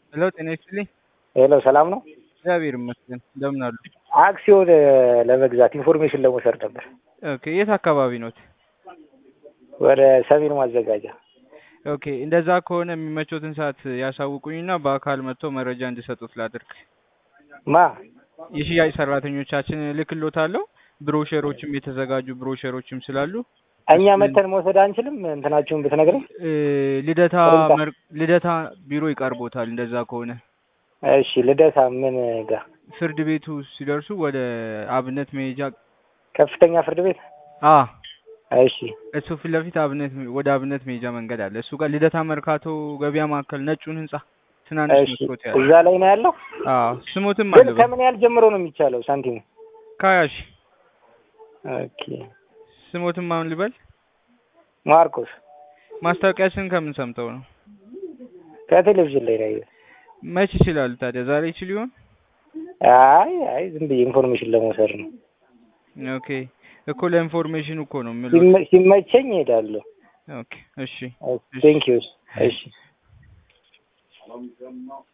ሄሎ ጤና ይስጥልኝ። ሄሎ ሰላም ነው? እግዚአብሔር ይመስገን። እንደምን አሉ? አክሲዮን ለመግዛት ኢንፎርሜሽን ለመውሰድ ነበር። ኦኬ የት አካባቢ ኖት? ወደ ሰሜን ማዘጋጃ። ኦኬ እንደዛ ከሆነ የሚመቾትን ሰዓት ያሳውቁኝና በአካል መጥቶ መረጃ እንዲሰጡት ላድርግ። ማ የሽያጭ ሰራተኞቻችን እልክሎታለሁ። ብሮሸሮችም የተዘጋጁ ብሮሸሮችም ስላሉ እኛ መተን መውሰድ አንችልም? እንትናችሁን ብትነግረኝ። እ፣ ልደታ ቅርንጫፍ። መር- ልደታ ቢሮ ይቀርቦታል። እንደዛ ከሆነ እሺ ልደታ ምን ጋር? ፍርድ ቤቱ ሲደርሱ ወደ አብነት መሄጃ ከፍተኛ ፍርድ ቤት። አ እሺ እሱ ፊት ለፊት አብነት ወደ አብነት መሄጃ መንገድ አለ። እሱ ጋር ልደታ መርካቶ ገበያ ማዕከል ነጩን ህንጻ ትናንሽ እሺ መስኮት ያለ እዛ ላይ ነው ያለው። አዎ ስሙትም ግን አለ ከምን ያህል ጀምሮ ነው የሚቻለው ሳንቲሙ? ካያሽ ኦኬ ስሙትም አሁን ልበል ማርቆስ ማስታወቂያችን ከምን ሰምተው ነው? ከቴሌቪዥን ላይ ነው። መች ይችላሉ ታዲያ ዛሬ ይችል ይሆን? አይ አይ ዝም ብዬ ኢንፎርሜሽን ለመውሰድ ነው። ኦኬ እኮ ለኢንፎርሜሽን እኮ ነው የምለው። ሲመ- ሲመቸኝ እሄዳለሁ። ኦኬ እሺ ቴንክ ዩ። እሺ